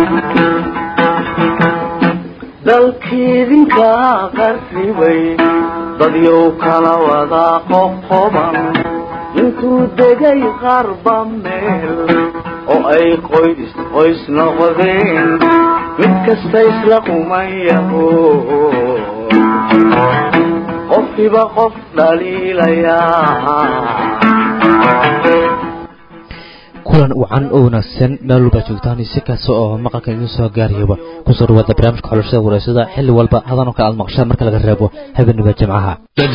dalkiidinka qarribay dadyow kala wada qoqoban intuu degay qarba meel oo ay qoys qoys noqdeen mid kasta isla qumayaho qofkiiba qof dhaliilayaa kulan wacan oo wanaagsan meel walba joogtaan si kasta oo maqalka idiin soo gaarayaba kusoo dhawaada barnaamijka xulashada wareysada xilli walba hadan oo kale aad maqashaan marka laga reebo habeenniba jimcaha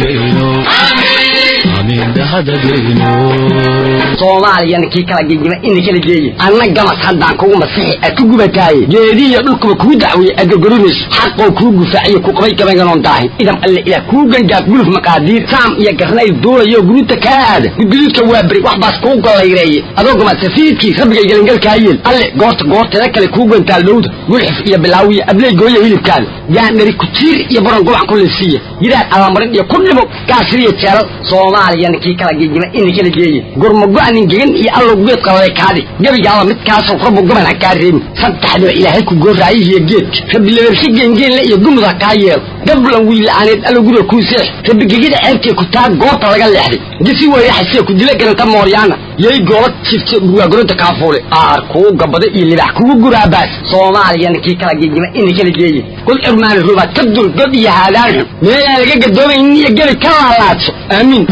soomaaliyana kii kala gegima ina kala geeye anna gamas haddaan kugu masixi ad ku gubataaye geedihiyo dhulkuba kuu dacweeye aad gorgorinayso xaqoo kuu gufaaciyo ku qabay gabaynganoon daahin idam alle ilaah kuu gangaaf guluf maqaadiir saam iyo garnayl duulayo guruuta kaa aada gudguduudka waa beri wax baas kuu gollayreeye adoo gama safiidkii rabbigay gelangalkaa yeel alle goorta goorteeda kale kuu gantaal dhowda gulxif iyo bilaawiya abley gooya hilibkaada yaandhari kujiir iyo baron gubac ku lisiiya yidhaad abamarin iyo ku dhimo gaasiriyo jeelal soomaaliyana kii kala gegima ina kala geeye gurmago-nin gegan iyo allow geed qaladay kaadi gebigaaba midkaasoo rabbu gaban ha kaa reebin saddexdiba ilaahay ku gooraayihiyo geedka rabbi labarsi geengeenle iyo gumud ha kaa yeelo gablan wiila'aaneed allow guriga kuu seex rabbi gegida ceebtee ku taa goobta laga leexday gisi weeraxasee ku dila garanta mooryaana yay goola jifte burwaagoronta kaafuule aar kuu gabada iyo libax kugu guraabaas soomaaliyana kii kala gegima ina kala geeye kul cirmaani rubaad ka dul god iyo haadaan xun meelaan laga gadoomaynin iyo gebi ka laalaadso aamiin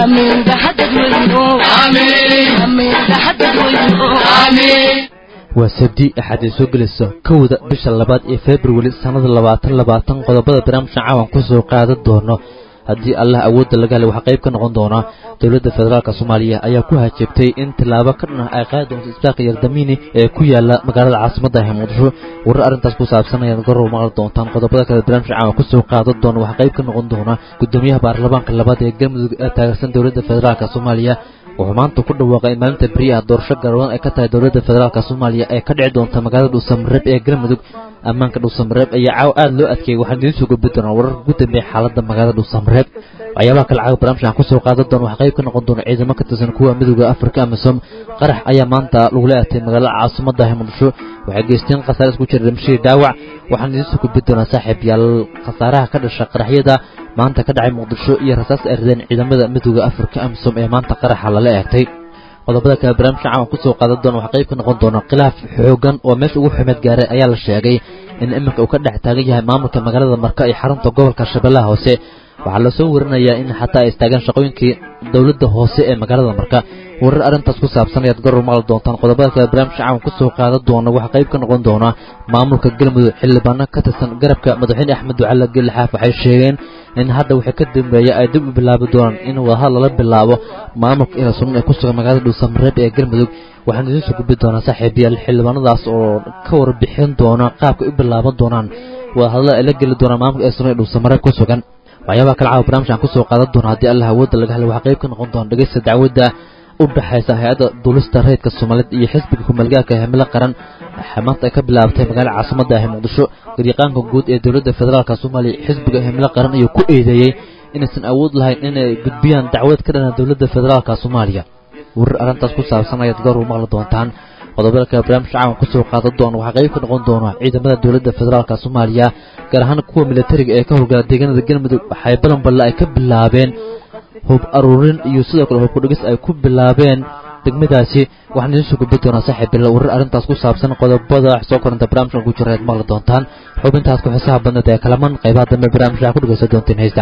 waa sabdi axad ay soo gelayso kowda bisha labaad ee februari sannada labaatan labaatan qodobada barnaamijka caawan ku soo qaadan doono haddii allah awoodda laga helay waxaa qayb ka noqon doona dowladda federaalk soomaaliya ayaa ku hajabtay in tillaabo ka dhan ah ay qaadi doonto isbaaqi yardamiini ee ku yaala magaalada caasimadda ee muqdisho warar arrintaas ku saabsan ayaad gorow maqli doontaan qodobada kale barnaamijka caawan ku soo qaadan doona waxaa qayb ka noqon doona gudoomiyaha baarlamaanka labaad ee galmudug ee taageersan dowladda federaalk soomaaliya wuxuu maanta ku dhawaaqay in maalinta beriyaha doorasho garoon ay ka tahay dowladda federaalk soomaaliya ee ka dhici doonta magaalada dhuusamareeb ee galmudug ammaanka dhuusamareeb ayaa caaw aada loo adkeeyey waxaan idiin soo gudbi doonaa wararka ugu dambeeya xaaladda magaalada dhuusamareeb waxyaabaha kale caawa barnaamijkan kusoo qaadan doona waxaa qayb ka noqon doona ciidamo ka tirsan kuwa midooda afrika amisom qarax ayaa maanta lagula aatay magaalada caasimadda ee muqdisho waxay geysteen khasaare isku jira dhimashadii dhaawac waxaan idiin soo gudbi doonaa saaxiib yaal khasaaraha ka dhasha qaraxyada maanta ka dhacay muqdisho iyo rasaas ay rideen ciidamada midooda afrika amisom ee maanta qaraxa lala eegtay qodobada kale barnaamijka caawan kusoo qaadan doona waxaa qayb ka noqon doona khilaaf xoogan oo meesha ugu xumeed gaaray ayaa la sheegay in iminka uu ka dhex taagan yahay maamulka magaalada marka iyo xarunta gobolka shabeellaha hoose waxaa lasoo warinayaa in xataa ay istaagaan shaqooyinkii dowladda hoose ee magaalada marka warar arrintaas ku saabsan ayaad garor maqli doontaan qodobada kale barnaamijka caawan kusoo qaadan doona waxaa qayb ka noqon doona maamulka galmudug xildhibaano ka tirsan garabka madaxweyne axmed ducale gelixaaf waxay sheegeen in hadda waxay ka dambeeya ay dib u bilaabi doonaan in wadahad lala bilaabo maamulka ilasun ee ku sugan magaalada dhuusamareeb ee galmudug waxaan idiin soo gudbi doonaa saaxiibayaal xildhibaanadaas oo ka warbixin doona qaabka u bilaaban doonaan wadahadlada ay la geli doonaan maamulka ilasun ee dhuusamareeb ku sugan waxyaabaha kale caawa barnamijkan kusoo qaadan doona haddii allah awoodda laga helay waxaa qayb ka noqon doona dhegeysta dacwadda u dhexaysa hay-adda duulista rayidka soomaaliyeed iyo xisbiga kumaalgaarka himilo qaran maanta ay ka bilaabatay magaalada caasimadda ah muqdisho garyaqaanka guud ee dowladda federaalk soomaaliya xisbiga himilo qaran ayuu ku eedeeyey inaysan awood lahayn inay gudbiyaan dacwad ka dhana dowladda federaalk soomaaliya warar arrintaas ku saabsan ayaad goor u maqli doontaan qodobada kale barnaamijka caawan kusoo qaadan doona waxaa qayb ka noqon doona ciidamada dowladda federaalk soomaaliya gaar ahaan kuwa militariga ee ka howlgala deegaanada galmudug waxay balanballe ay ka bilaabeen hub aruurin iyo sidoo kale hubkudhigis ay ku bilaabeen degmadaasi waxaan idiin soo gudbi doonaa saaxiib bila warar arrintaas ku saabsan qodobada soo koranta barnaamijkan ku jira aad maqli doontaan xubintaas ku xisaha badneed ee kalaman qaybaha dambe barnaamijka ku dhegeysan doonteen heesta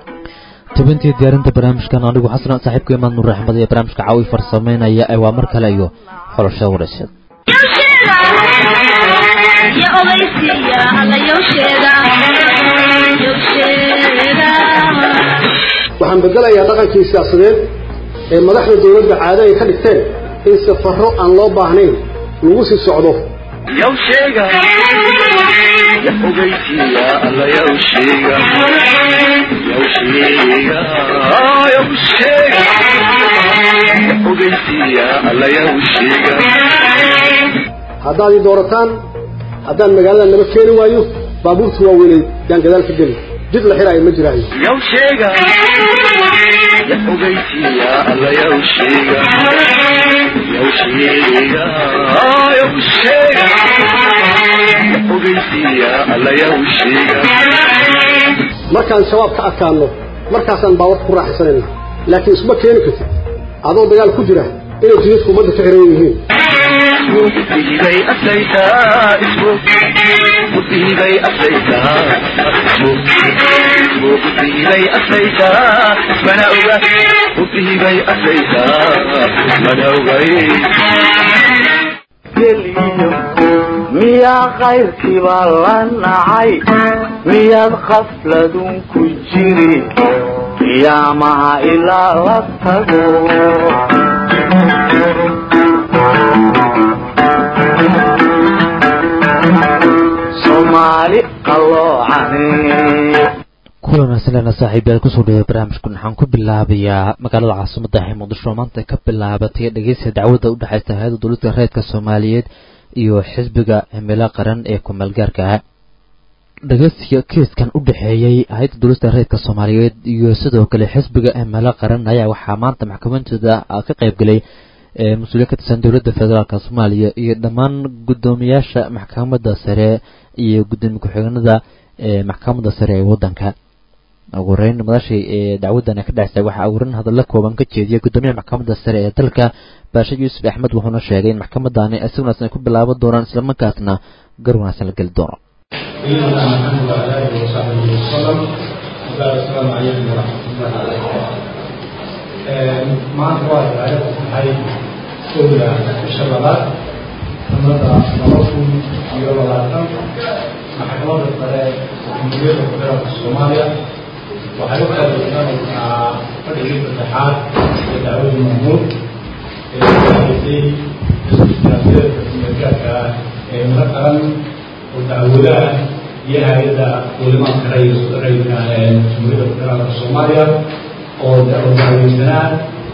tubintii diyaarinta barnaamijkan anigu xasan saaxiibka imaan nuur axmed ee barnaamijka caawi farsameynaya ee waa mar kale iyo xolashada wareysad waxaan bedelayaa dhaqankii siyaasadeed ee madaxda dowladda caado ay ka dhigteen in safarro aan loo baahnayn lagu sii socdo haddaad ii doorataan haddaan magaalada naba keeni waayo baabuurta waaweynay yaan gadaal ka geli jid la xiraayo ma jiraayo markaan shabaab ka adkaano markaasaan baawarka ku raaxaysanayna laakiin isma keeni kartid adoo dagaal ku jira inay jidadku ummadda ka xiran yihiin musiibay aslaytaa ismu musiibay aslaytaa asmu musiibay aslaytaa mana oga musiibay aslaytaa mana ogay miyaa kayrkiiba la nacay miyaad qafladun ku jiri qiyaamaha ilaa la tago soomaali qalloocane kulan wanaagsanleena saaxiibayaal kusoo dhawey barnaamijkan waxaan ku bilaabayaa magaalada caasimada ee muqdisho maanta ka bilaabatay dhegeysiga dacwadda u dhexeysa hay-adda dowladda reerka soomaaliyeed iyo xisbiga himilo qaran ee kumeelgaarka ah dhegeysiga kiiskan u dhexeeyey hay-adda dowladda reerka soomaaliyeed iyo sidoo kale xisbiga himilo qaran ayaa waxaa maanta maxkamadooda ka qaybgelay mas-uuliya ka tirsan dowladda federaalk soomaaliya iyo dhammaan guddoomiyaasha maxkamadda sare iyo guddoomiye ku-xigeenada maxkamadda sare ee waddanka ugu horeyn madashii ee dacwadan ka dhexsa waxaa ugu horeyn hadalla kooban ka jeediyay guddoomiyaha maxkamadda sare ee dalka baasha yuusuf axmed wuxuuna sheegay in maxkamadani si wanaagsan ay ku bilaaban doonaan islamarkaasna gar wanaagsan la geli doono سيدنا محمد وعلى اله وصحبه وسلم وبارك السلام عليكم ورحمه الله وبركاته. maanta waa tahay waxay kowda bisha labaad sanada laba kun iyo labaatan maxkamadda sare jamhuuriyadda federaalka soomaaliya waxay u qabaysanaysaa fadhigii saddexaad ee dacwadii mahmuud ee kuhaysay siyaasadeedka kumeelgaarka ee mala qaran oo dacwadaha iyo hay-adda duulimaadka rayidka rayidka ee jamhuuriyadda federaalka soomaaliya oo dacwadahaweysanaa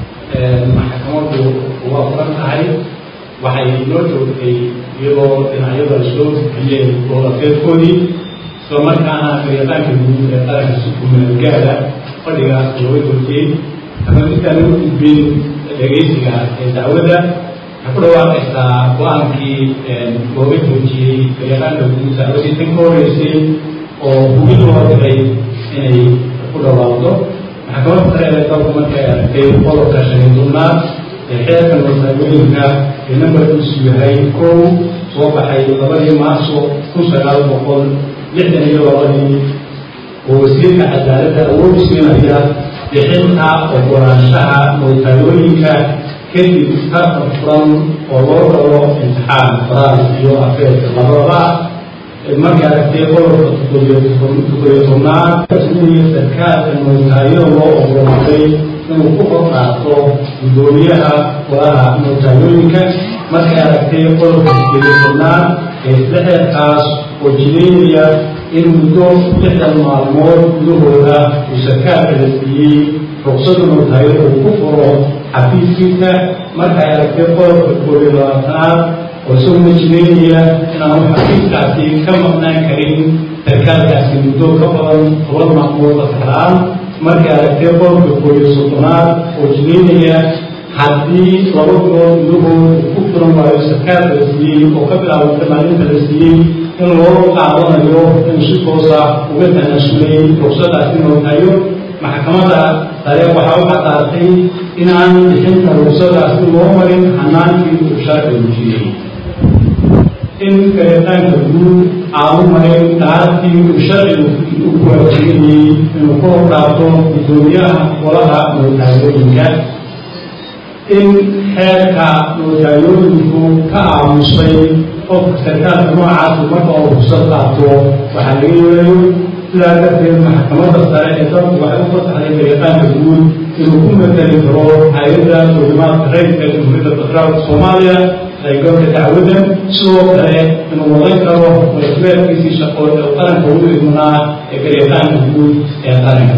maxkamaddu waa furan tahay waxay noo joogtay iyadoo dhinacyada soo bixiyeen goolafeedkoodii isla markaana garyaqaanka guud ee qaranka si kumeelgaada fadhigaas looga joogtiyey ama midkaan ugu gudbin dhegeysiga ee dacwadda waxay ku dhawaaqaysaa go-aankii looga joojiyey garyaqaanka guud dacwadii tan ka horeysay oo hubin loo diray inay ku dhawaaqdo maxkamadda sare ee dalku markay aragtay qodobka shan iyo tobnaad ee xeerka masaagooyinka ee nambarkiisu yahay kow soo baxay labadii maarso kun sagaal boqol lixdan iyo labadii oo wasiirka cadaaladda awood siinaya bixinta ogolaanshaha mootaalooyinka kadib tartan furan oo loo rabo imtixaan faraal iyo afeerka labadaba markay aragtay qodobka toddobiyo tobnaad iyo sarkaalka mootaayo loo ogolaaday inuu ku hor qaato guddoomiyaha golaha mootaalooyinka markay aragtay qodobka toddobiyo tobnaad ee saxeerkaas oo jideynaya in muddo lixdan maalmood gudahooda uu sarkaalka la siiyey ruqsada mootaayo uu ku furo xafiiskiisa markay aragtay qodobka koob iyo labaatanaad oo isaguna jideynaya inaanu xafiiskaasi ka maqnaan karin sarkaalkaasi muddo ka badan toban maalmood askaraan markay aragtay qodobka koob iyo soddonaad oo jideynaya haddii laba bilood gudahood uu ku furan waayo sarkaalka la siiyey oo ka bilaabanta maalinta la siiyey in loo qaadanayo inuu si toosa uga tanaasulay ruqsadaasi nootayo maxkamadda sare waxaa u cadaatay inaan bixinta ruqsadaasi loo marin hanaankii uu sharcigu jiriyey in garitaanka guud aanu marin dhaartii uu sharcigu u kuwaajibinayey inuu ku horqaato guddoomiyaha golaha mootaalooyinka in xeerka mootaalooyinku ka aamusay qofka sarkaalka noocaasi marka uu rugsad qaato waxaa laga yeelayo sidaa darteed maxkamadda sare ee dalku waxay u fasaxday garitaanka guud inuu ku matali karo hay-adda duulimaadka rayidka jamhuuriyadda federaalka soomaaliya qaybgalka dacwaddan sidoo kale inuu wadan karo masuuliyaadkiisii shaqo ee qaranka ugu idmanaa ee garitaanka guud ee qaranka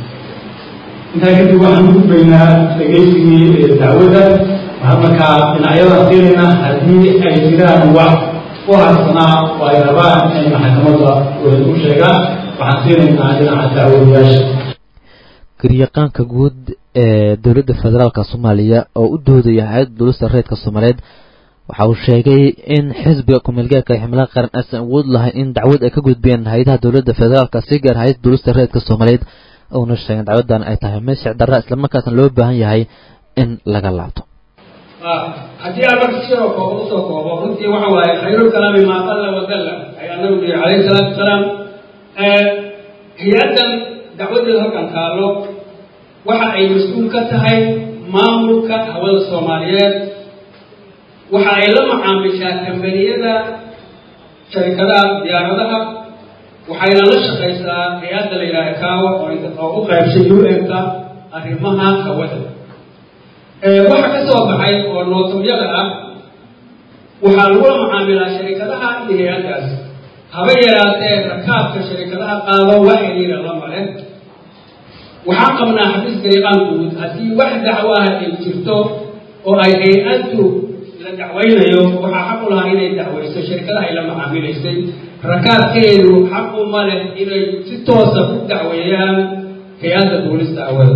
intaa kadib waxaan u gudbaynaa dhegeysigii dacwadda waxaan markaa dhinacyada siinayna haddii ay jiraan wax ku harsanaa oo ay rabaan inay maxkamadda u sheegaan waxaan siinaynaa dhinaca dacwadayaasha garyaqaanka guud ee dowladda federaalka soomaaliya oo u doodaya hay-adda dowlasta reedka soomaaliyeed waxa uu sheegay in xisbiga kumeelgaarka ximilada qaran aysan awood lahayn in dacwad ay ka gudbiyeen hay-adaha dowladda federaalka si gaar hay-ada duulista reedka soomaaliyeed uuna sheegeen dacwaddan ay tahay mid sharci darra islamarkaasna loo baahan yahay in laga laabto haddii aan marka sidoo kooba usoo koobo runtii waxa waaye khayrulkalaami maa qalla wadalla ayaa nabigu yihi calayhi salaatu wasalaam hay-addan dacwadeeda halkan taallo waxa ay mas-uul ka tahay maamulka hawada soomaaliyeed waxa ay la macaamishaa kambaniyada sharikadaha diyaaradaha waxayna la shaqaysaa hay-adda la yidhaha kaawa oo u qaybshay u n-ka arrimaha hawada waxa ka soo baxay oo nootamyada ah waxaa lagula macaamilaa sharikadaha iyo hay-addaas haba yaraatee rakaabka sharikadaha qaado wax xiriira lama leh waxaan qabnaa xafiiska iqaan guud haddii wax dacwo ah ay jirto oo ay hay-addu la dacwaynayo waxaa xaq u lahaa inay dacwayso sharikadaha ay la macaamilaysay rakaabkeedu xaq uma leh inay si toosa ku dacweeyaan hay-adda duulista hawada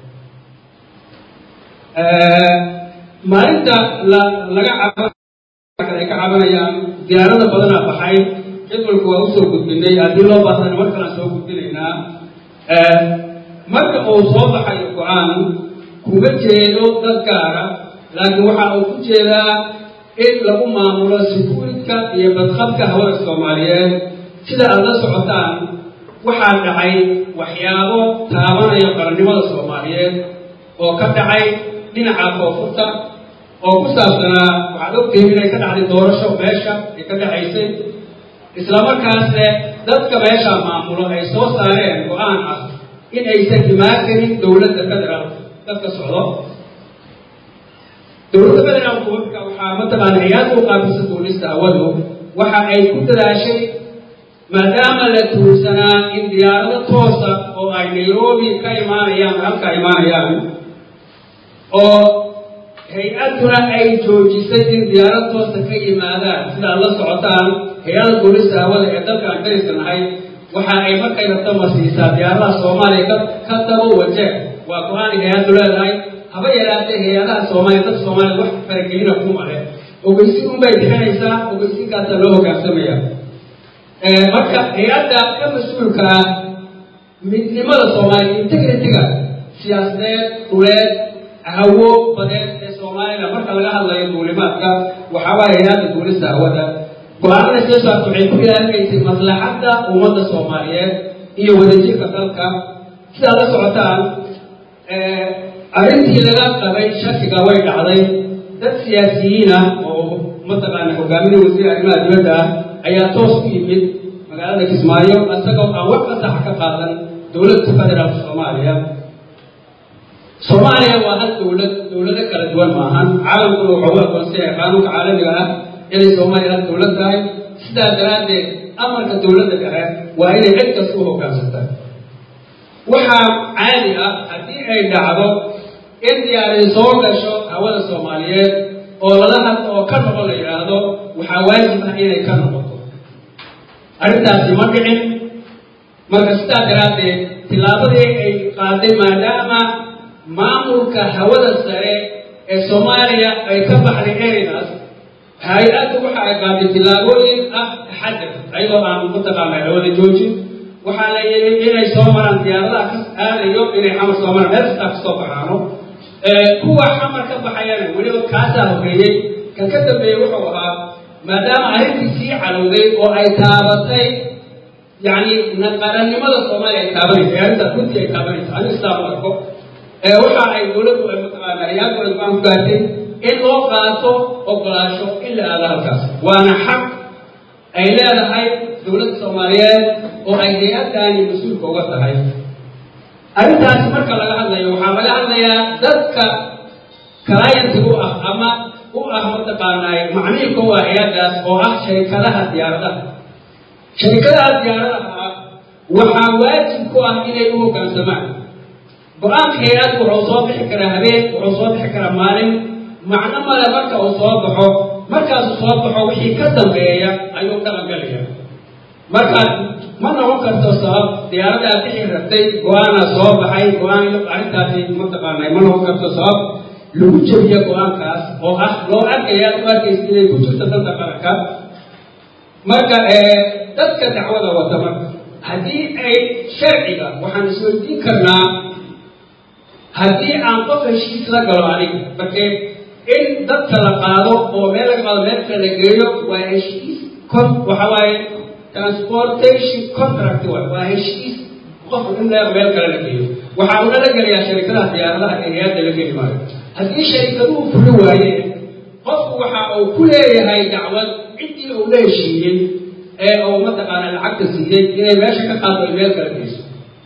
maalinta la laga caba ay ka cabanayaan diyaarada badanaa baxay jadwalku waa usoo gudbinay haddii loo baahdan mar kalaan soo gudbinaynaa marka uu soo baxayo go-aan kuma jeedo dad gaara laakiin waxa uu ku jeedaa in lagu maamulo sikuuridka iyo badqabka hawada soomaaliyeed sida aad la socotaan waxaa dhacay waxyaabo taabanaya qarannimada soomaaliyeed oo ka dhacay dhinaca koonfurta oo ku saabsanaa waxaad ogtihiin inay ka dhacday doorasho meesha ay ka dhacaysay islamarkaasne dadka meeshaa maamulo ay soo saareen go-aan ah in aysan imaan karin dowladda federaalka dadka socdo dowladda federaalku marka waxaa mataqaana hay-adda u qaabisa duulista hawadu waxa ay ku dadaashay maadaama la tuursanaa in diyaarado toosa oo ay nairobi ka imaanayaan halka imaanayaan oo hay-adduna ay joojisay in diyaarad toosa ka yimaadaan sidaad la socotaan hay-ada duulista hawada ee dalka aan darisanahay waxa ay markay rabta masiisaa diyaaradaha soomaaliya ka ka dabo wajeer waa go-aan hay-addu leedahay haba yaraatee hay-adaha soomaaliya dadka soomaaliya wax faragelina kuma leh ogeysin unbay bixinaysaa ogeysinkaasaa loo hogaansamaya marka hay-adda ka mas-uulka ah midnimada soomaaliya integrity-ga siyaasadeed dhuleed hawo badeed ee soomaalida marka laga hadlayo duulimaadka waxaa waaya hay-adda duulista hawada go-aanada soo saarta waxay ku ilaalinaysay maslaxadda ummadda soomaaliyeed iyo wadajirka dalka sidaad la socotaan arrintii laga qabay shakiga way dhacday dad siyaasiyiin ah oo mataqaana hogaaminaya wasiir arrimaha dibadda ah ayaa toos ku yimid magaalada kismaayo isagoo aan wax fasaxa ka qaadan dowladda federaalka soomaaliya soomaaliya waa hal dowlad dowlado kala duwan maahan caalamkuna wuxuu u aqoonsanyay qaanuunka caalamiga ah inay soomaaliya hal dowlad tahay sidaa daraaddeed amarka dowladda dhexe waa inay cid kasta u hogaansanta waxaa caadi ah haddii ay dhacdo in diyaaradi soo gasho hawada soomaaliyeed oo lala hadlo oo ka noqon la yidhaahdo waxaa waajib ah inay ka noqoto arrintaasi ma dhicin marka sidaa daraaddeed tillaabadii ay qaaday maadaama maamulka hawada sare ee soomaaliya ay ka baxday ereydaas hay-addu waxa ay qaaday tillaabooyin ah taxadar ayadoo aan mataqaana hawada joojin waxaa la yidhi inay soo maraan diyaaradaha ka aadayo inay xamar soo maraan meel kastaa kasoo baxaano kuwa xamar ka baxayana weliba kaasaa horreeyey kan ka dambeeyey wuxuu ahaa maadaama arrintii sii calowday oo ay taabatay yacni qarannimada soomaaliya ay taabanaysa arrintaas runtii ay taabanaysa anigu sidaa u arko waxa ay dowladdu ay mataqaana hay-addu ay go-aan ku gaartay in loo qaato ogolaasho in la aado halkaas waana xaq ay leedahay dowladda soomaaliyeed oo ay hay-addaani mas-uulka uga tahay arrintaasi marka laga hadlayo waxaa laga hadlayaa dadka clientiga u ah ama u ah mataqaanaa macmiilka u ah hay-addaas oo ah sharikadaha diyaaradaha sharikadaha diyaaradaha ah waxaa waajib ku ah inay u hoggaansamaan go-aanka hay-addu wuxuu soo bixi karaa habeen wuxuu soo bixi karaa maalin macno male marka uu soo baxo markaasuu soo baxo wixii ka dambeeya ayuu dhaqan galaya marka ma noqon karto sabab diyaaradaa bixi rabtay go-aanaa soo baxay go-aan arrintaasi mataqaanay ma noqon karto sabab lagu jebiyo go-aankaas oo ah loo arkaya aad u arkaysa inay ku jirto danta qaranka marka dadka dacwada wata marka haddii ay sharciga waxaan isweydiin karnaa haddii aan qof heshiis la galo aniga marke in dadka la qaado oo meel laga qaado meel kale la geeyo waa heshiis con waxa waaye transportation contract waay waa heshiis qof in meel meel kale la geeyo waxaa una la gelayaa sharikadaha diyaaradaha ee hay-adda la geli maayo haddii sharikaduhu fuli waayeen qofku waxa uu ku leeyahay dacwad ciddii uu la heshiiyey ee uu mataqaana lacagta siiyey inay meesha ka qaado ay meel kala geyso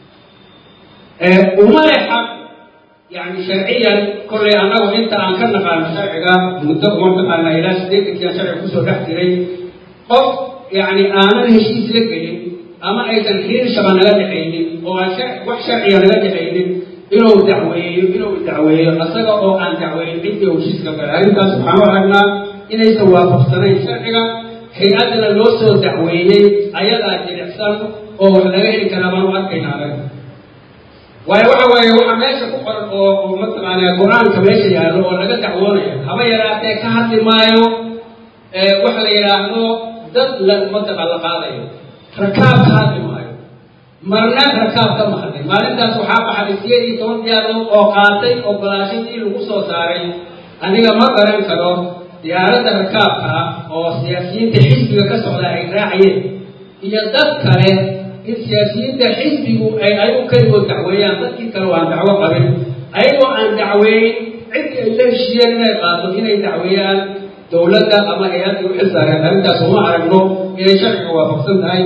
uma le xaq yani sharciyan kollay annagu inta aan ka naqaano sharciga muddo uma taqaana ilaa sideetankiian sharciga kusoo dhex jiray qof yani aanan heshiis la gelin ama aysan xiriir shaba naga dhexaynin oo aan wax sharciga naga dhexaynin inuu dacweeyo inuu dacweeyo asaga oo aan dacweeyin ciddii uu heshiiska galay arrintaas waxaan u aragnaa inaysan waafaqsanayn sharciga hay-addana loo soo dacweeyey ayadaa jilicsan oo wax laga heli karaa baan u arkayna anaga waayo waxa weeye waxa meesha ku qoran oo oo mataqaanaa go-aanka meesha yaallo oo laga dacwoonayo haba yaraatee ka hadli maayo waxa la yidhaahdo dad la mataqaan la qaadayo rakaab ka hadli maayo marna rakaab ka mahadlay maalintaas waxaa baxday sideed iyo toban diyaarood oo qaatay ogolaashadii lagu soo saaray aniga ma garan karo diyaaradda rakaabka ah oo siyaasiyiinta xisbiga ka socda ay raacayeen iyo dad kale in siyaasiyiinta xisbigu ay ayagu keligood dacweeyaan dadkii kale waan dacwo qabin ayagoo aan dacweeyin ciddii ay la heshiiyeen inay qaato inay dacweeyaan dowladda ama hay-addii u xilsaareen arrintaas uma aragno inay sharciga waafaqsan tahay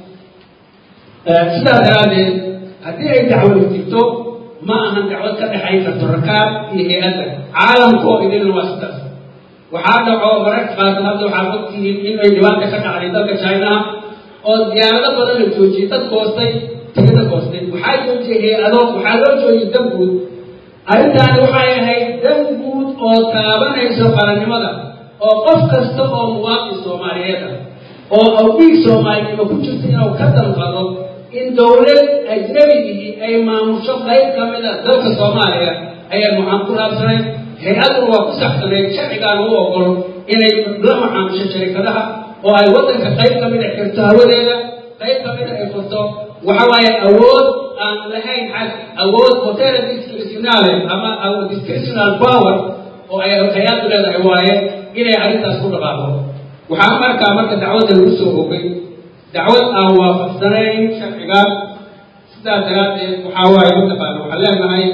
sidaa daraaddeed haddii ay dacwad jirto ma ahan dacwad ka dhexayn karto rakaab iyo hay-adda caalamkoo idinna waa sidaas waxaa dhaco mararka qaarkood hadda waxaad ogtihiin in ay dhibaata ka dhacday dalka chinaha oo diyaarado badan la joojiyey dad goostay tigada goostay waxaa joojiyey hay-ado waxaa loo joojiyey dan guud arrintaani waxay ahayd dan guud oo taabanayso qarannimada oo qof kasta oo muwaaqin soomaaliyeed ah oo awdiig soomaalinimo ku jirta inuu ka dalqado in dowlad ajnabigii ay maamusho qayb ka mid a dalka soomaaliya ayaa muxaan ku raabsanayd hay-aduna waa ku saxsanayd sharcigaana u ogol inay la macaamusho sharikadaha oo ay waddanka qayb ka mid a xirto hawadeeda qayb ka mid a ay furto waxa waaye awood aan lahayn xag awood hotela discretionale ama discretional power oo ay hay-addu leedahay waaye inay arrintaas ku dhaqaaqo waxaa markaa marka dacwadda lagu soo ogay dacwad aan waafaqsanayn sharciga sidaa daraaddeed waxaa waaye mataqaana waxaan leenahay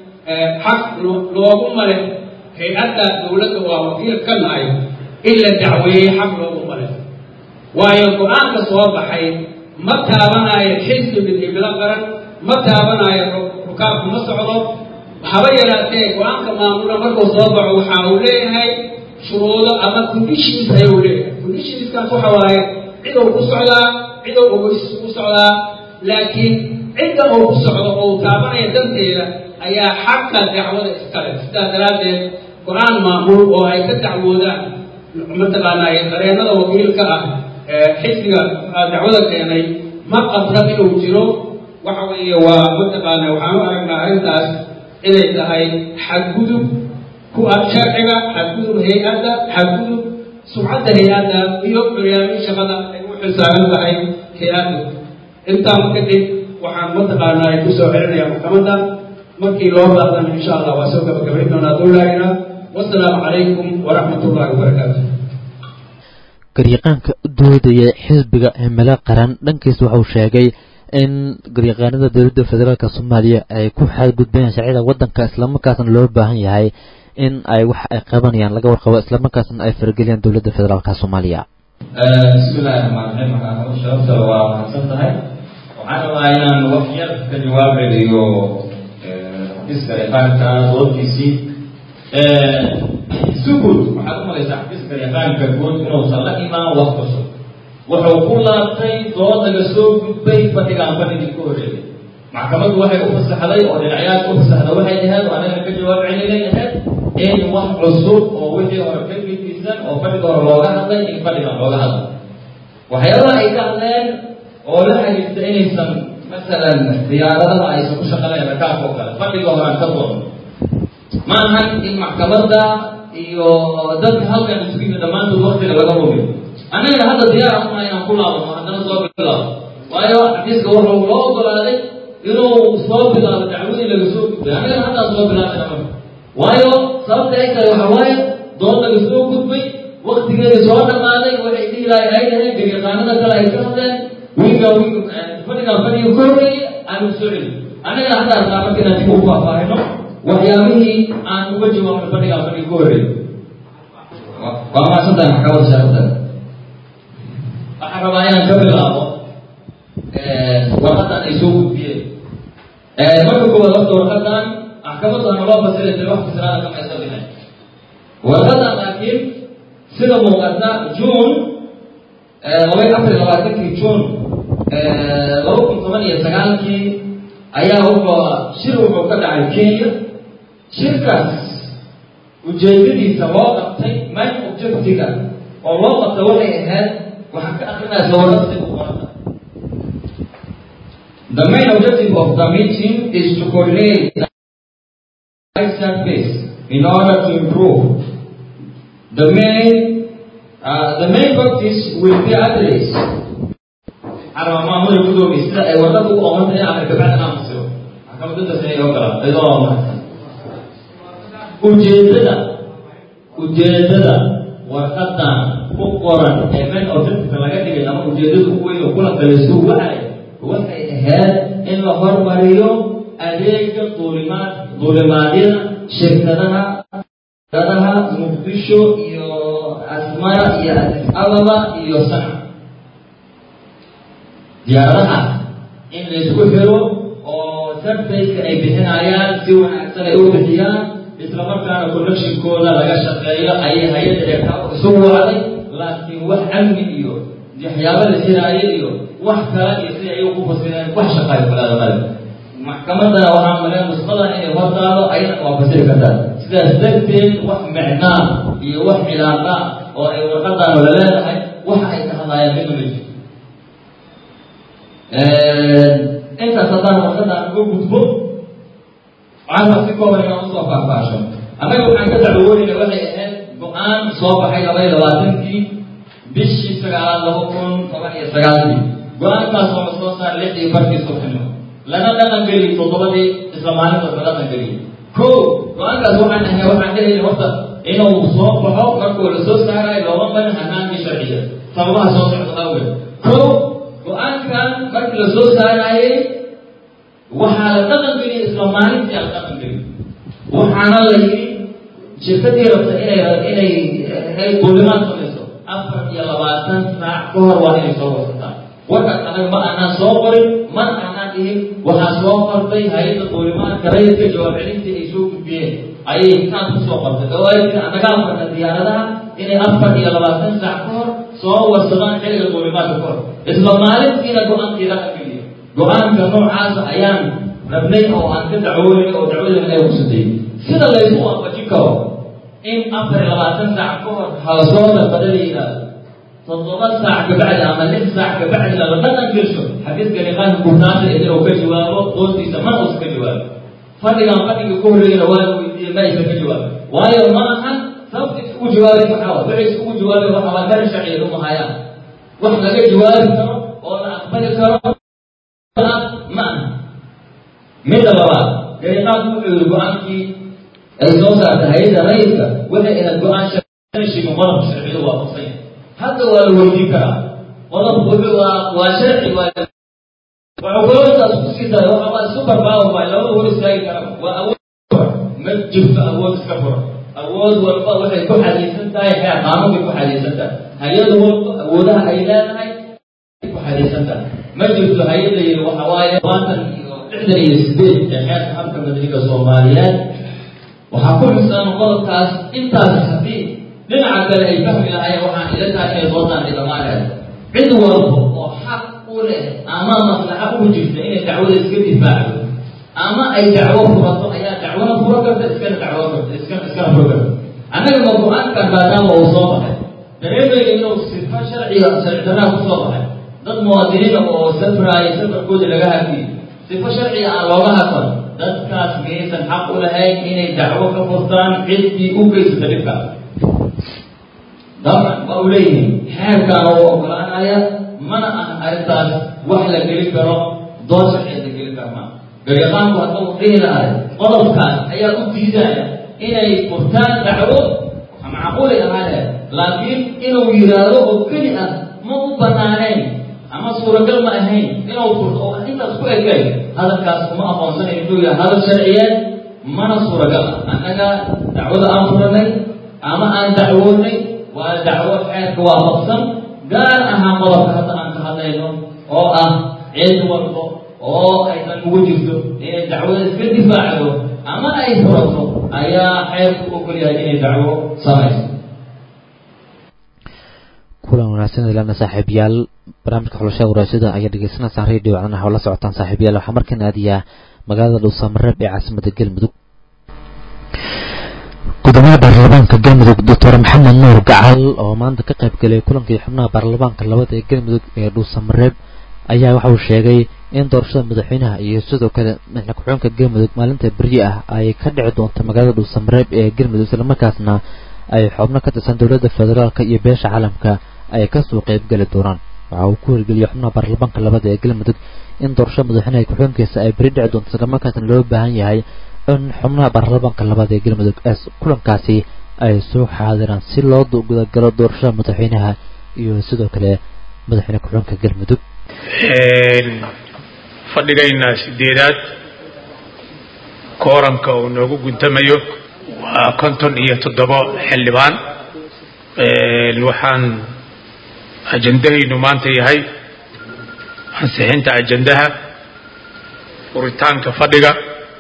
xaq loogu male hay-adda dowladda waa wakiil ka nahay in la dacweeyey xaq loogu male waayo go-aanka soo baxay ma taabanayo xisbi midnimilo qaran ma taabanayo rukaabku ma socdo haba yaraatee go-aanka maamula markuu soo baxo waxa uu leeyahay shuruudo ama conditions ayuu leeyahay conditionskaas waxa waaye cidou ku socdaa cidou ogeysis ku socdaa laakiin cidda uu ku socdo oo uu taabanaya danteeda ayaa xaqa dacwada iskale sidaa daraaddeed go-aan maamul oo ay ka dacwoodaan mataqaanaa qareennada wakiilka ah xisbiga dacwada keenay ma qabna inuu jiro waxa weeye waa mataqaana waxaan u aragnaa arrintaas inay tahay xadgudub ku ah sharciga xadgudub hay-adda xadgudub sumcadda hay-adda iyo curyaamin shaqada ay u xilsaaran tahay hay-addu intaan kadib waxaan mataqaanaa ay kusoo celinayaa maxkamadda markii loo baahdana insha allah waa soo gabagabayn doonaa dowlaahina wasalaamu calaykum waraxmat ullahi wabarakaatu garyaqaanka u doodaya xisbiga himilo qaran dhankiis wuxuu sheegay in garyaqaanada dowladda federaalk soomaaliya ay ku xadgudbayaan sharciyada waddanka islamarkaasna loo baahan yahay in ay wax ay qabanayaan laga warqabo islamarkaasna ay farageliyaan dowladda federaalk soomaaliya bismillahi raxmaan raxiim maxaa sharafta waa mahadsan tahay waxaan rabaa inaan wax yar ka jawaab celiyo xafiiska yaqaanka doodkiisii sugud waxaad u malaysaa xafiiska yaqaanka guud inuusan la imaan wax cusub wuxuu ku laabtay dood laga soo gudbay fadhigaan fadhigii ku horeeyay maxkamaddu waxay u fasaxday oo dhinacyaad u fasaxda waxay ahayd oo anaga ka jawaab celinay ahayd in wax cusub oo wixii hore ka gedisan oo fadhiga hore looga hadlay in fadhigan looga hadlay waxyaabaha ay ka hadleen oo la xiriirta inaysan masalan diyaaradaha aysan ku shaqalayn rakaabka oo kale fadhiga hore aan ka doon ma ahan in maxkamadda iyo dadka halkan isugu yimid dhammaantood waktiga laga hubiyo annagana hadda diyaar una inaan ku laabano haddana soo bilaabo waayo xafiiska wuxuu loo ogolaaday inuu soo bilaabo dacwadii laga soo gudbay annagana haddaan soo bilaabana marka waayo sababta ay tahay waxa waaye doon laga soo gudbay waktigeedii soo dhammaaday waxay dhihi lahay ay dhaheen gariiqaanada kale ay ka hadleen wiiga wiiga fadhiga fadhiga ka horreeyey aanu soo celin annagana haddaa rabnaa marka inaan dib ugu faahfaahino waxyaabihii aan uga jawaabno fadhiga fadhiga ka horreeyey waa maasantahay maxkamadda shaarada waxaan rabaa inaan ka bilaabo warqadan ay soo gudbiyeen marka koowaad horta warqadan maxkamaddu hana loo fasiray tiri wax fasiraada kama aysan bixin warqadan laakiin sida muuqata june laba afar iyo labaatankii june laba kun toban iyo sagaalkii ayaa wuxuu shir wuxuu ka dhacay kenya shirkaas ujeedadiisa loo qabtay main objectiga oo loo qabta waxay ahayd waxaan ka akrinaysa warqadsi u qoranta The main objective of the meeting is to coordinate the surface in order to improve. The main uh, the main practice will be addressed. على ما أمر يقولوا بيسلا ورقة وأمر تاني على كبعد نام سو. أكمل تدا سنة يوكلا إذا ما ujeedada ujeedada warqadan ku qoran ee main objective laga dhigay ama ujeedada ugu weyn oo kulanka laysugu wacay waxay ahayd in la hormariyo adeega duulimaad duulimaadyada shirkadaha shirkadaha muqdisho iyo asmara iyo adis ababa iyo sana diyaaradaha in laysku xiro oo surfaceka ay bixinayaan si wanaagsan ay u bixiyaan islamarkaana connectionkooda laga shaqeeyo ayay hay-adda eekaabo isu wacday laakiin wax amni iyo waxyaabo la siraayo iyo wax kale iyo si ay ku fasireen wax shaqaayo kulaada male maxkamadana waxaa malee nusqada inay hortaado ayana waa fasiri kartaa sidaas darteed wax micnaa iyo wax cilaaqa oo ay warqadan la leedahay waxa ay ka hadlayaan midna ma jirto intaas haddaan warqadan uga gudbo waxaan si kooban inaan usoo faahfaasho annaga waxaan ka dacwoonayna waxay ahayd go-aan soo baxay laba iyo labaatankii bishii sagaalaad laba kun toban iyo sagaalkii go-aankaas oo la soo saar lix iyo barkii subaxnimo lana dhaqan geliy toddobadii isla maalintaas la dhaqan geliy ko go-aankaas waxaan ahay waxaan dhehayna horta inuu soo baxo markuu la soo saarayo looma barin hanaantii sharciya sababaha soo socda awgeed ko go-aankan markii la soo saarayay waxaa la dhaqan geliyay isla maalintii la dhaqan geliy waxaana la yidhi shirkadii rabta inay inay ay duulimaad samayso afar iyo labaatan saac ka hor waa inay soo wasataa warkaas anaga ma aanaan soo qorin man aanaan dhihin waxaa soo qortay hay-adda duulimaadka rayidka jawaab celintii ay soo gudbiyeen ayay intaan kusoo qortay oo ay tiri anaga afarna diyaaradaha inay afar iyo labaatan saac ka hor soo warsadaan xilliga duulimaadka ka hor isla maalintiina go-aankii dhaqan geliya go-aanka noocaasa ayaan rabnay oo aan ka dacwoonay oo dacwadana ay kusutay sida laysu waafajin karo in afar iyo labaatan saac ka hor hala soo dalbada la yidhaahdo toddoba saac kabacdi ama lix saac kabacdi lala dhaqan gelsho xafiiska liqaanka gubnaanta idin uu ka jawaabo doontiisa mana uusan ka jawaabo fadhigan fadhiga ku horreeyana waa la weydiiyey ma aysan ka jawaabin waayo ma ahan sababta iskugu jawaabay maxaa wa waxay iskugu jawaabay waxa waa garan sharciya uma hayaan wax laga jawaabi karo oo la aqbali karo ma aha midda labaad dariiqaadku wuxuu yidhi go-aankii ay soo saartay hay-adda rayidka waxay ahayd go-aan sharciga qodobka sharciyadu waafaqsan yahay hadda waa la weydiin karaa qodobku wuxuu waa waa sharci waa wuxuu kalootaas ku sii daray waxa waa super power baa lama hor istaagi kara waa awood ma jirto awood iska fura awood walba waxay ku xadiisan tahay xeer qaanuun bay ku xadiisan tahay hay-ad walba awoodaha ay leedahay ay ku xadiisan tahay ma jirto hay-adda yidhi waxa waaye labaatan iyo lixdan iyo sideed ee xeerka habka madaniga soomaaliyeed waxaa ku xusan qodobkaas intaas haddii dhinaca kale ay fahmi lahaayeen waxaan ila tahay inay doontaan dhidhamaaneed cid walba oo xaq u leh ama maslaxa ugu jirta inay dacwada iska difaacdo ama ay dacwo furato ayaa dacwona fura karta iskana dacwo karta iskana iskana fura karta annaga ma go-aankan maadaama uu soo baxay dareemayna inuu sifa sharciga sharci darraa ku soo baxay dad muwaadiniina oo safraaya safarkooda laga hadliyey sifo sharciga aan looga hadlan dadkaas miyaysan xaq u lahayn inay dacwo ka furtaan ciddii u geysata dhibkaas dabcan waa u leeyihiin xeerkaana u ogolaanaya mana aha arrintaas wax la geli karo doon sharciya la geli karo maa garyaqaanku hadda uu dhihi lahay qodobkaas ayaa u diidaya inay furtaan dacwo macquulay ahaale laakiin inuu yidhaahdo oo keli ah ma u banaanayn ama suuragal ma ahayn inuu furto oo intaas ku ekay hadalkaas kuma aqoonsanayn inuu yahay hadal sharciyeed mana suuragal ah annaga dacwada aan furanay ama aan dacwoonay waa dacwo xeerka waafaqsan gaar ahaan qodobka hadda aan ka hadlayno oo ah cid walbo oo aysan ugu jirto inay dacwada iska difaacdo ama ay furato ayaa xeerku ogol yahay inay dacwo samayso kulan wanaagsan ilana saaxiibayaal barnaamijka xulashada waraasada ayaa dhegeysanaysaan radio codanaha oo la socotaan saaxiibayaal waxaa markan aadiyaa magaalada dhuusamareeb ee caasimada galmudug gudoomiyaha baarlamaanka galmudug doctor maxamed nuur gacal oo maanta ka qayb galay kulankii xubnaha baarlamaanka labada ee galmudug ee dhuusamareeb ayaa waxa uu sheegay in doorashada madaxweynaha iyo sidoo kale madaxne ku-xigeenka galmudug maalinta beryi ah ay ka dhici doonto magaalada dhuusamareeb ee galmudug islamarkaasna ay xubno ka tirsan dowladda federaalka iyo beesha caalamka ay kasoo qeybgeli doonaan waxa uu ku hirgeliyay xubnaha baarlamaanka labada ee galmudug in doorashada madaxweynaha ku-xigeenkiisa ay beri dhici doonto islamarkaasna loo baahan yahay in xubnaha baarlamaanka labada ee galmudug ee kulankaasi ay soo xaadiraan si loo gudagalo doorashada madaxweynaha iyo sidoo kale madaxweyne ku-xigeenka galmudug fadhigayna sideedaad kooranka uu noogu guntamayo waa konton iyo toddobo xildhibaan waxaan ajandahaynu maanta yahay ansixinta ajandaha furitaanka fadhiga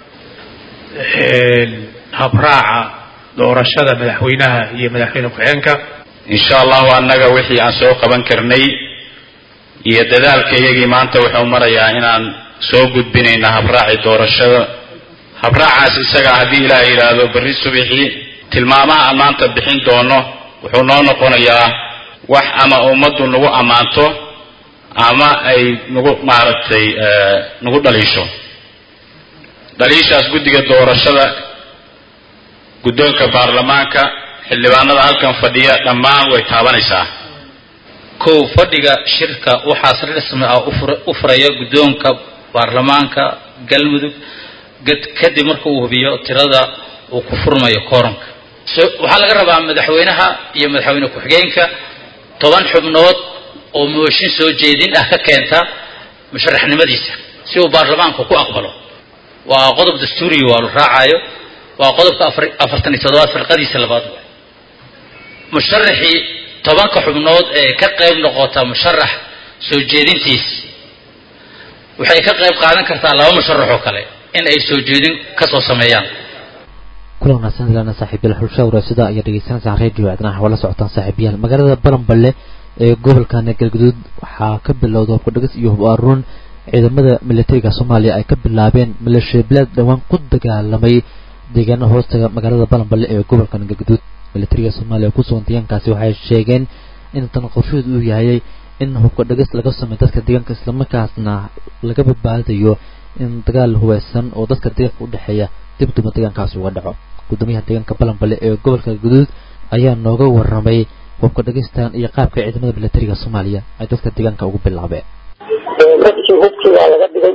habraaca doorashada madaxweynaha iyo madaxweyne ku-xigeenka insha allahu annaga wixii aan soo qaban karnay iyo dadaalka iyagii maanta wuxuu marayaa inaan soo gudbinayna habraaci doorashada habraacaas isaga haddii ilaah yidhaahdo berri subixii tilmaamaha aan maanta bixin doono wuxuu noo noqonayaa wax ama ummaddu nagu ammaanto ama ay nagu maaragtay nagu dhaliisho dhaliishaas guddiga doorashada guddoonka baarlamaanka xildhibaanada halkan fadhiya dhammaan way taabanaysaa kow fadhiga shirka waxaas rasmi ah u furaya guddoonka baarlamaanka galmudug kadib marka uu hubiyo tirada uu ku furmayo kooranka waxaa laga rabaa madaxweynaha iyo madaxweyne ku-xigeenka toban xubnood oo mooshin soo jeedin ah ka keenta musharaxnimadiisa si uu baarlamaanka ku aqbalo waa qodob dastuuriga waa la raacayo waa qodobka afartan iyo toddobaad firqadiisa labaad musharaxii tobanka xubnood ee ka qayb noqota musharax soo jeedintiis waxay ka qayb qaadan kartaa laba musharax oo kale in ay soo jeedin kasoo sameeyaan kulan wanaagsan ilana saaxiibayaal xulsha waraasada ayaa dhegeysanaysaan radio cidnaha waa la socotaan saaxiibayaal magaalada balanballe ee gobolka galgaduud waxaa ka bilowda hubka dhegis iyo hub aruun ciidamada militariga soomaaliya ay ka bilaabeen maleeshiya bilaad dhowaan ku dagaalamay deegaana hoostaga magaalada balanballe ee gobolka galgaduud militariga soomaaliya kusugan deegaankaasi waxay sheegeen in tan qorshaheedu uu yahay in hubka dhegis laga sameeyo dadka deegaanka islamarkaasna laga badbaadayo in dagaal hubeysan oo dadka deegaanka u dhexeeya dib duma deegaankaasi uga dhaco gudoomiyaha deegaanka balanballe ee gobolka galgaduud ayaa nooga waramay hubka dhegistan iyo qaabka ciidamada militariga soomaaliya ay dadka deegaanka ugu bilaabeen dadkii hubkii waa laga dhigay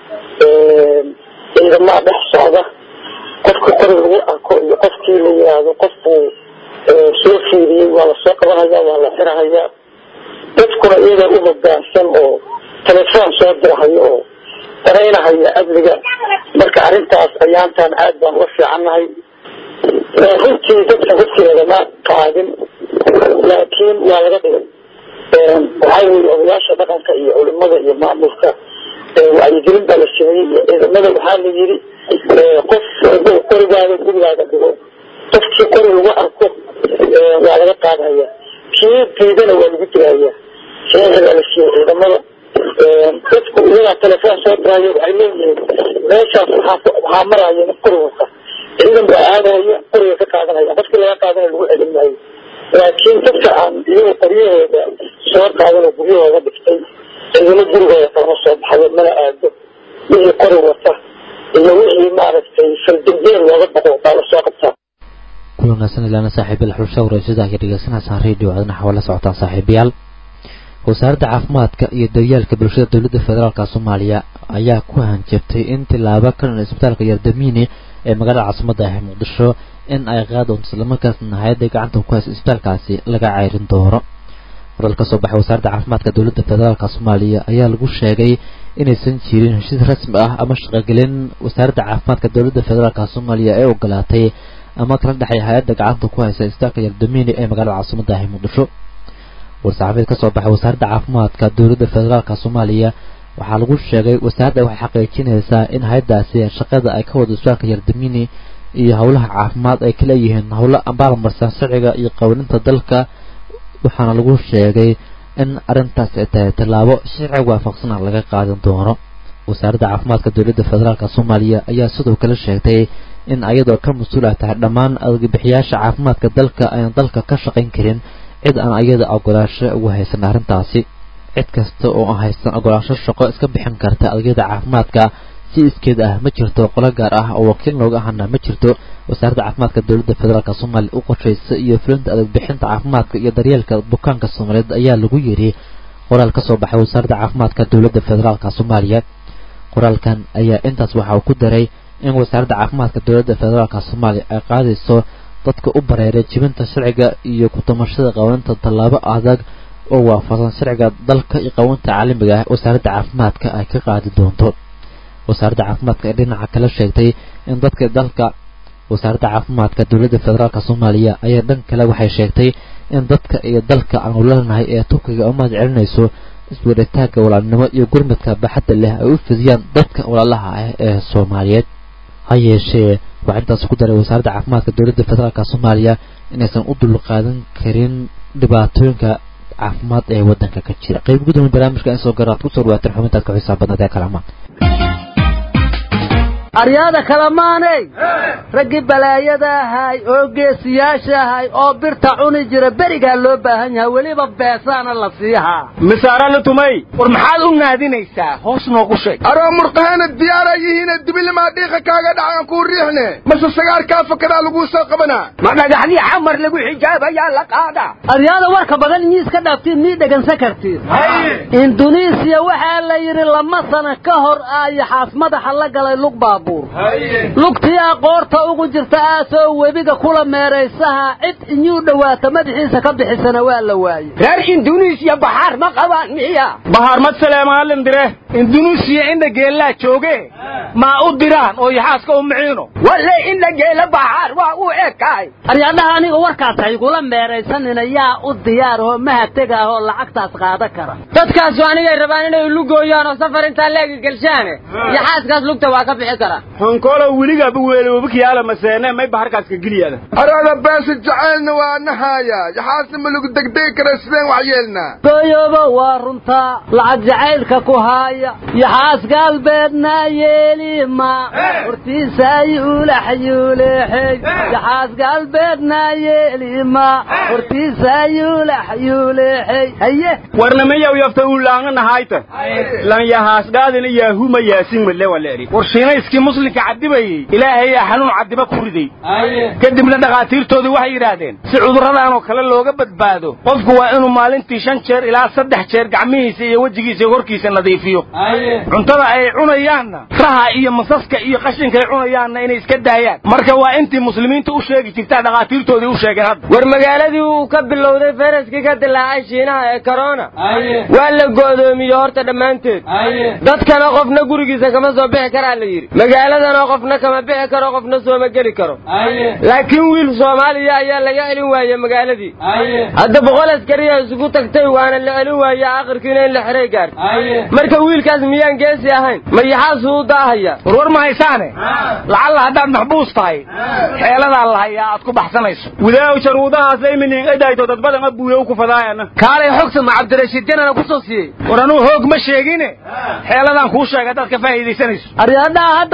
ciidamaha dhex socda qofka qori lagu arko iyo qofkii la yiraahdo qofkuu soo fiiriyey waa lasoo qabanhayaa waa la xirahayaa dadkuna iyaga u hogaansan oo telefoon soo dirahayo oo daraynahaya amniga marka arrintaas ayaantan aad baan uga fiicannahay runtii dadka hubkii lagama qaadin laakiin waa laga dhigay waxaa yii odayaasha dhaqanka iyo culimada iyo maamulka wacyigelin baa la sameeyey iyo ciidamada waxaa la yiri qof haduu qorigaada gurigaaga dhigo qofkii qori lagu arko waa laga qaadhaya kii diidana waa lagu dilaya saxiixi baa la siiyey ciidamada dadku iyagaa telefoon soo diraya waxay leeyihiin meeshaas waxaa maraya nin qori wata ciidan baa aadahaya qoriga ka qaadanaya qofkii laga qaadana lagu celin maayo laakiin dadka aan iyaga qoryahooda soo qaadan oo guryahooda dhigtay ciidamo gurigooda kalama soo baxayo mana aado wixii qori wata iyo wixii maaragtay faldambeen looga baqo baa lasoo qabtaa kulanaasan ilaana saaxiibayaal xulsha wareysada ayaa dhegeysanaysaan radio codanaha waa la socotaan saaxiibayaal wasaaradda caafimaadka iyo daryeelka bulshada dowladda federaalka soomaaliya ayaa ku hanjabtay in tilaabo ka dhan isbitaalka yardamiini ee magaalada caasimadda ah ee muqdisho in ay qaadi doonto islamarkaasna hay-adda gacanta ku haysa isbitaalkaasi laga ceyrin doono waral ka soo baxay wasaaradda caafimaadka dowladda federaalka soomaaliya ayaa lagu sheegay inaysan jirin heshiis rasmi ah ama shaqogelin wasaaradda caafimaadka dowladda federaalka soomaaliya ee ogolaatay ama kala dhexay hay-adda gacanta ku haysa isbitaalka yardamiini ee magaalada caasimadda ah ee muqdisho war-saxaafied ka soo baxay wasaaradda caafimaadka dowladda federaalka soomaaliya waxaa lagu sheegay wasaaradda waxay xaqiijinaysaa in hay-addaasi shaqada ay ka wado isbitaalka yardamiini iyo howlaha caafimaad ay ka leeyihiin howlo ambaalmarsan sharciga iyo qawaninta dalka waxaana lagu sheegay in arrintaasi ay tahay tallaabo sharci waafaqsana laga qaadan doono wasaaradda caafimaadka dowladda federaalka soomaaliya ayaa sidoo kale sheegtay in ayadoo ka mas-uul ah tahay dhammaan adeegbixiyaasha caafimaadka dalka ayaan dalka ka shaqayn karin cid aan ayada ogolaansho ugu haysan arrintaasi cid kasta oo aan haysan ogolaansho shaqo iska bixin karta adeegyada caafimaadka si iskeed ah ma jirto qolo gaar ah oo wakiil looga ahana ma jirto wasaaradda caafimaadka dowladda federaalk soomaaliya u qorshaysa iyo fulinta adeegbixinta caafimaadka iyo daryeelka bukaanka soomaaliyeed ayaa lagu yidhi qoraal ka soo baxay wasaaradda caafimaadka dowladda federaalk soomaaliya qoraalkan ayaa intaas waxa uu ku daray in wasaaradda caafimaadka dowladda federaalk soomaaliya ay qaadayso dadka u bareeray jibinta sharciga iyo ku-tamashada qawaninta tallaabo adag oo waafaqsan sharciga dalka iyo qawaninta caalamiga ah wasaaradda caafimaadka ay ka qaadi doonto wasaaradda caafimaadka ee dhinaca kale sheegtay in dadka dalka wasaaradda caafimaadka dowladda federaalk soomaaliya ayaa dhan kale waxay sheegtay in dadka iyo dalka aanu leenahay ee turkiga umahad celinayso isweeritaanka walaalnimo iyo gurmadka baaxadda leh ay u fidiyaan dadka walaalaha ah ee soomaaliyeed ha yeeshee waxaa intaas ku daray wasaaradda caafimaadka dowladda federaalk soomaaliya inaysan u dulqaadan karin dhibaatooyinka caafimaad ee waddanka ka jira qayb gudoomiye barnaamijka in soo garaad kusoo dhawaateen xubintaad ka xisaab badnaad ee kalamaan aryaada kalamaaney raggii balaayada ahay oo geesiyaasha ahay oo birta cuni jira berigaa loo baahan yahay weliba beesaana la siihaa misaara la tumay war maxaad u naadinaysaa hoos noogu sheeg aroo murqahaana diyaara yihiine dibilimaa dhiiqa kaaga dhacan kuu riixne mase sagaarkaa fakadaa laguu soo qabanaa ma dhagaxdii xamar lagu xijaabayaa la qaada aryaada warka badan inyiis ka dhaaftiin mii dhegansan kartiin induneesiya waxaa la yidhi lama sana ka hor aayaxaas madaxa la galay lug baabuur lugtii aqoorta ugu jirta aasoo webiga kula meeraysaha cid inyuu dhowaata madaxiisa ka bixisana waa la waayey reer induneesiya baxaar ma qabaan miya bahaar mad saleemaalin dire induneesiya indha geellaa jooge maa u diraan oo yaxaaska u miciino walle indha geela baxaar waa u ekaay aryadhaha aniga warkaas haygula meeraysanina yaa u diyaar oo mahatega ah oo lacagtaas qaada kara dadkaasu anigay rabaan inay lugooyaan oo safar intaa leegi gelshaane yaxaaskaas lugta waa ka bixi karaa honkolo weligaaba weeloobakiyaala maseene may baharkaas ka geliyaada araada beesa jacaylna waa nahaaya yaxaasna ma lagu degdegi kara sideen wax yeelnaa gooyooba waa runtaa lacag jacaylka ku haaya yaxaas gaalbeedna yeelima hortiisa yuulax yuuleexey yaxaas gaalbeedna yeelima hortiisa yuulax yuuleexey haye warnamayaw yafta uu laanga nahayta lan yahaasgaadina yaahuma yaasin male waleeri war shiinayskii muslimka cadibayey ilaahayaa xanuun cadiba ku riday kadibna dhakhaatiirtoodii waxay yidhaahdeen si cudurradaan oo kale looga badbaado qofku waa inuu maalintii shan jeer ilaa saddex jeer gacmihiisa iyo wejigiisa iyo horkiisa nadiifiyo cuntada ay cunayaanna raha iyo masaska iyo qashinkay cunayaanna inay iska daayaan marka waa intii muslimiinta u sheegi jirtaa dhakhaatiirtoodii u sheegeen hadda war magaaladii uu ka bilowday fayraskii ka dilaacay shiinaha ee corona waa la go'doomiye horta dhammaanteed dadkana qofna gurigiisa kama soo bixi karaa la yidhi magaaladana qofna kama bixi karo qofna sooma geli karo laakiin wiil soomaaliya ayaa laga celin waaye magaaladii hadda boqol askariya isugu tagtay waana la celin waaye akhirkiina in la xiray gaartay marka wiilkaas miyaan geesi ahayn mayaxaasuu u daahaya warwar ma haysaane lacalla haddaad maxbuus tahay xeeladaa la hayaa aad ku baxsanayso widaaw jaruudahaas iminin edayto dad badan abuuyow ku fadaayana kaalay xogsama cabdirashiid janana ku soo siiyey war anuu hoog ma sheegine xeeladaan kuu sheega haddaad ka faa'iidaysanayso aryadhaha hadda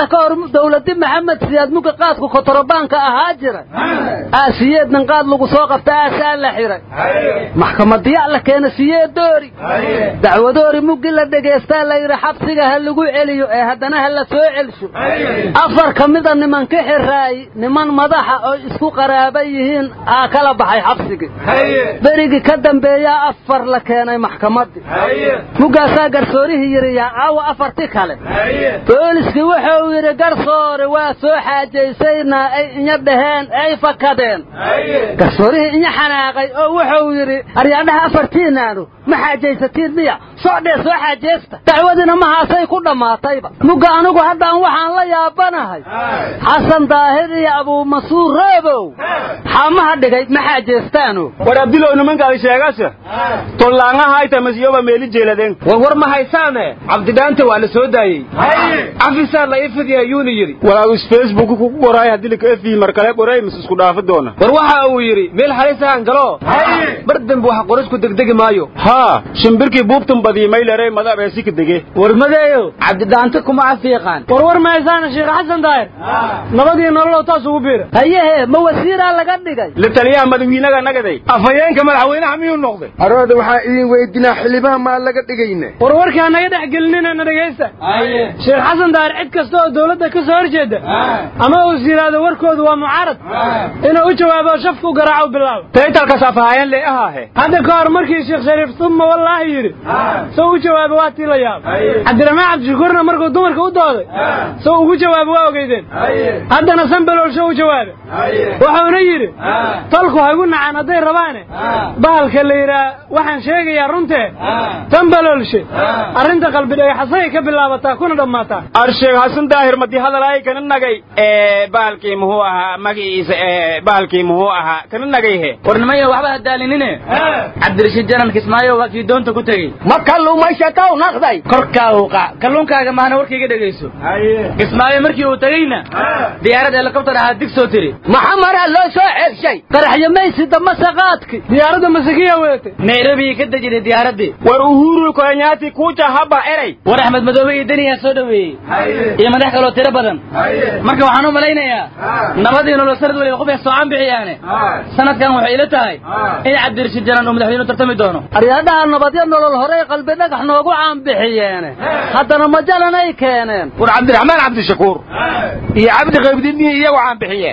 ka hor dawladi maxamed siyaad muga qaadku kotorabaanka ahaa jira aasiyeednan qaad lagu soo qabta aasaa la xiray maxkamadiyaa la keena siyeed doori dacwadoori muggi la dhegaystaa la yidhi xabsiga ha lagu celiyo ee haddana ha la soo celsho afar ka mida niman ka xiraay niman madaxa oo isku qaraaba yihiin aa kala baxay xabsigii berigii ka dambeeyaa afar la keenay maxkamaddii muggaasaa garsoorihii yidhi yaa caawa afarti kale booliskii wuxuu yidhi garsoore waa soo xaajaysaynaa ay inya dhaheen ay fakadeen garsoorihii inya xanaaqay oo wuxuu yidhi aryaadhaha afartiinaanu ma xaajaysatiin miya socdhee soo xaajaysta dacwadiina mahaasay ku dhammaatayba mugga anigu haddaan waxaan la yaabanahay xasan daahir iyo abuumasuur roobow xaamaha dhigay ma xaajaystaano war abdilow nimankaadi sheegase tollaangahayta masiyoba meeli jeeladeen war war ma haysaane cabdidhaanta waa la soo daayey cafisaa la ifidiya yuuni yidhi walaagus facebook kugu qoraay haddii laka efihi mar kale qoray mis isku dhaafi doona war waxa uu yidhi meel halisahan galo bar dambe wax qorisku degdegi maayo haa shimbirkii buubtan badiyey maylerey mada abeesi ka dege war madeeyo cabdidhaanta kuma cafiiqaan war war ma haysaana sheekh xasan daahir nabadii nololow taas ugu biira hayehe ma wasiiraa laga dhigay la taliyaha madawiinaga nagaday afhayeenka madaxweynaha miyuu noqday arooda waxaa idin weydinaa xildhibaan maa laga dhigayne war warkaa naga dhex gelinina dhegaysta sheekh xasan daahir cid kasta oo dawladda ka soo horjeeda ama uu is yidhaahdo warkoodu waa mucaarad inuu u jawaabo shafka u garaaco bilaabo taytalkaas afahayeen lee ahaahe hadda ka hor markii sheekh shariif suma wallaahi yidhi soo u jawaabo waa tii la yaab cabdiraxmaan cabdishakuurna markuu dumarka u dooday soo ugu jawaabo waa ogeydeen haddana sanbaloolsho u jawaabe wuxuuna yidhi tolku haygu nacaan hadday rabaane bahalka la yidhaa waxaan sheegayaa runtee sanbaloolshe arrinta qalbi dhagaxasay ka bilaabataa kuna dhammaataa arsheeg xasan daahir madi hadalaay kana nagay ee baalkii muxuu ahaa magiciisa ee baalkii muxuu ahaa kana nagay he war nimaya waxba hadaalinine cabdirashiid janan kismaayo waa kii doonta ku tegey ma kalluumaysatow naqday korkaa uuqa kalluunkaaga maana warkayga dhegayso kismaayo markii uu tegeyna diyaarad helikobtar ahaa dig soo tiri maxamaraa loo soo ceelshay qaraxyo maysi damase qaadki diyaaradda masakiya weetay nairobi ka dejiday diyaaraddii war uhuru kenyaati kuuja haba eray war axmed madoobe iyo deniyaa soo dhoweeyey iyo madax kaloo tiro badan marka waxaan u malaynayaa nabadii nolol sanad waliba qof soocan bixiyaane sanadkan waxay ila tahay in cabdirashiid janan uu madaxweyne u tartami doono aryaadhaha nabadyo nolol horey qalbi dhagax noogu caanbixiyeene haddana majalanay keeneen war cabdiraxmaan cabdishakuur iyo cabdi qaybdidnihi iyagu caanbixiyeen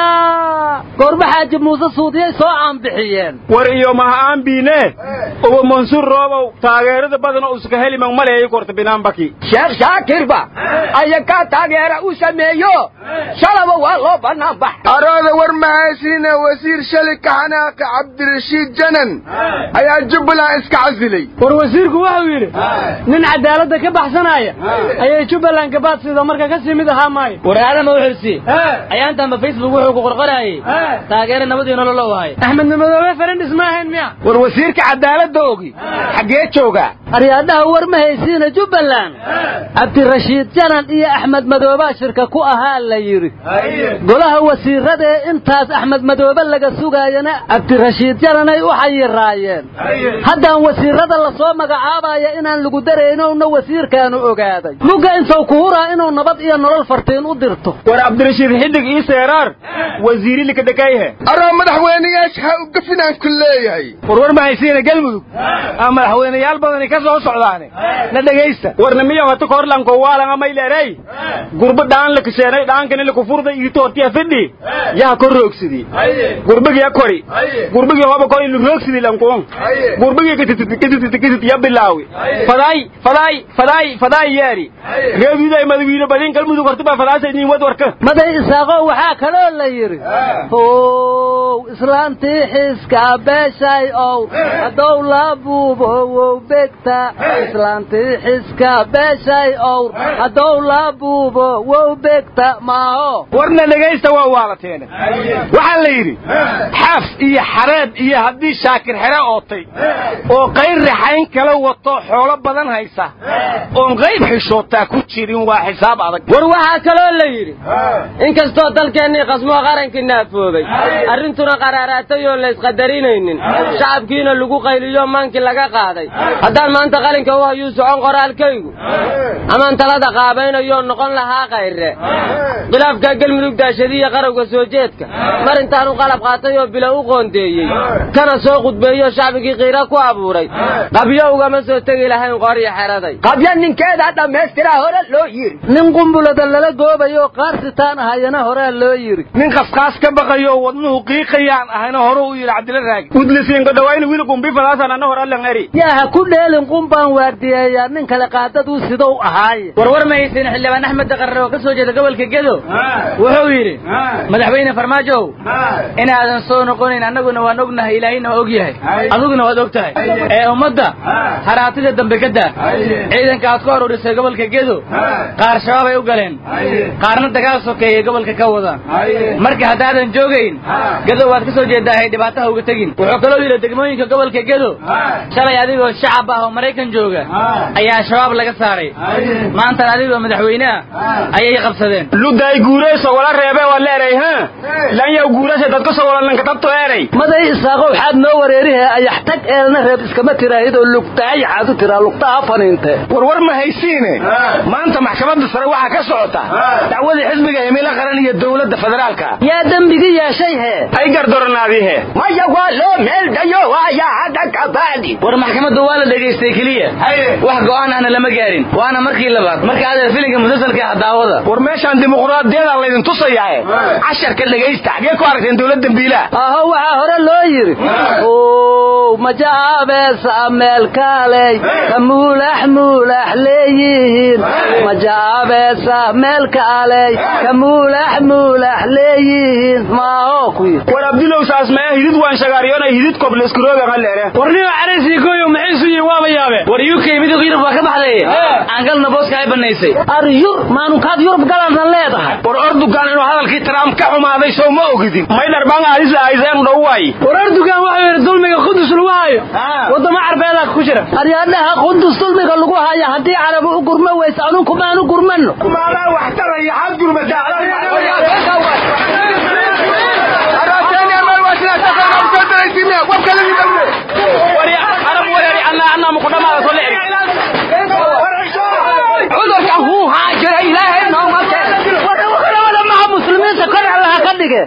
yaa goorma xaaji muuse suudiyay soo caanbixiyeen war iyo maha aanbiine uba mansuur roobow taageerada badan oo iska heliman maleeyi korta binaanbaki sheekh shaakirba ayakaa taageera u sameeyo shalaba waa loo bannaan bax arooda war mahaysiina wasiir shali ka xanaaqi cabdirashiid janan ayaa jubbaland iska casilay war wasiirku wuxuu yidhi nin cadaaladda ka baxsanaya ayay jubbaland gabaad sida marka ka sii mid ahaa maayo war aadama wuxuusi ayaantanba facebook wuxuu ku qorqorayay taageera nabadii nolol u ahay axmed madoobe farendhis ma ahayn miya war wasiirka cadaaladda ogi xaggee joogaa aryaadhaha war ma haysiina jubbaland cabdirashiid janan iyo axmed madoobaa shirka ku ahaa la yidhi golaha wasiirada ee intaas axmed madoobe laga sugaayana cabdirashiid jananay u xayiraayeen haddaan wasiirada lasoo magacaabaya inaan lagu daraynowna wasiirkaanu ogaaday mugga intuu ku huraa inuu nabad iyo nolol fartiin u dirto war cabdirashiid xidig ii seeraar wasiiri likadhakayhe aroo madaxweyneyaasha ha u gafinaan ku leeyahay war war ma haysiina galmudug aa madaxweyneyaal badani ka soo socdaane na dhegaysta warna miya wata korlanko waalanga mayleerey gurba dhaan lakasheenay dhaankani lakufurda iitoortiya fidhi yaa kor roogsidi gurbigi ya kori gurbigi hoba kori lu roogsidi lankuon gurbigi kititititititit ya bilaawi faday faday faday faday yeeri reebiday madawiine badin galmudug hortiba fadaasa idin wad warka maday isaaqo waxaa kaloo la yidhi ow islaantii xiska beeshay ow hadow la buubowow begta islaantii xiska beeshay ow hadow la buubo wow begta maaho warna dhegaysta waa waalateene waxaa la yidhi xaaf iyo xareed iyo haddii shaakir xere ootay oo qayr raxayn kala wato xoolo badan haysa oon qayb xishootaa ku jirin waa xisaab adag war waxaa kaloo la yidhi inkastoo dalkeennii qasmoo qarankii naafoobay arrintuna qaraaraatay oo laysqadarinaynin shacabkiina lagu qayliyo maankii laga qaaday haddaan maanta qalinka u hayuu socon qoraalkaygu amaan talada qaabaynayoo noqon lahaa kayre khilaafka gelmudug daashadiya qarowga soo jeedka mar intaanu qalab qaatay oo bila u qoondeeyey kana soo qudbeeyo shacbigii qiira ku abuuray qabyo ugama soo tegi lahayn qoryo xeraday qabyo ninkeeda dhammaystiraa hore loo yiri nin qumbulada lala goobayo qaarsitaan ahayana horaa loo yiri nin qasqaas ka baqayo wadnuhu qiiqayaan ahayna hore u yidhi cabdila raagi udlisiinka dhawayna wiil qumbi falaasan anna hor allan eri yaa ha ku dheelin qumbaan waardiyeeyaa nin kale qaadaduu sidou ahaaye warwar ma haysin xildhibaan axmed daqarre oo ka soo jeeda gobolka gedo wuxuu yidhi madaxweyne farmaajow inaadan soo noqonayn annaguna waan ognahay ilaahayna waa og yahay adiguna waad og tahay ee ummadda haraatida dambe ka daa ciidanka aad ku aruurisay gobolka gedo qaar shabaabay u galeen qaarna dagaal sokeeyay gobolka ka wada marka haddaadan joogayn gedo waad ka soo jeedaahay dhibaataha uga tegin wuxuu kaloo yidhi degmooyinka gobolka gedo shalay adigoo shacab ah oo maraykan jooga ayaa shabaab laga saaray maantan adigoo madaxweyne ah ayay qabsadeen luday guurayso wala reebe waa leeray ha lanyaw guuraysa dadka soo wala lanka tabto eeray maday isaaqo waxaad noo wareerihe ayax tag eelna reeb iskama tiraahidoo lugtahay waxaad u tiraa lugtaha faniinte warwar ma haysiine maanta maxkamadda sare waxaa ka socota dacwadii xisbiga himilo qaran iyo dowladda federaalka yaa dembigi yeeshay hee ay gardoranaadihe maya waa loo meel dayo waaya hadda kabaadi war maxkamadda waa la dhegaystay keliya wax go'aan ahna lama gaarin waana markii labaad marka adeer filinka musalsalka ah daawada war meeshaan dimuqraadiyada laydin tusayae casharka dhegaysta xagee ku aragteen dowladda biilaa aho waxaa hore loo yidhi majaabeesa meelkaaley ka muulax muulax leeyihiin majaabeesa meelkaaley ka muulax muulax leeyihiin maaho kuyi war abdulow saas maya hidid waan shagaariyona hidid kobleskurooga haleere warnima caraysi gooyo maxay isu yihiin waaba yaabe war uk midowga yurub waa ka baxday aan galna booska ay banaysay ar yur maanukaad yurub galadna leedahay war ordugan inuu hadalkii trump ka xumaaday soo ma ogidin may dharbaan aadisa ayseen dhoway war ordugan wuxuu yidhi dulmiga qudus lagu hayo wadamo carbeedaa ku jira aryaadhaha qudus dulmiga lagu haya haddii carabi u gurma weyse anunku maanu gurmano kumaadaa wax taraya xad gurmataa cudurka huu haa jira ilaahay nooma maha muslimiinta kor allaha ka dhige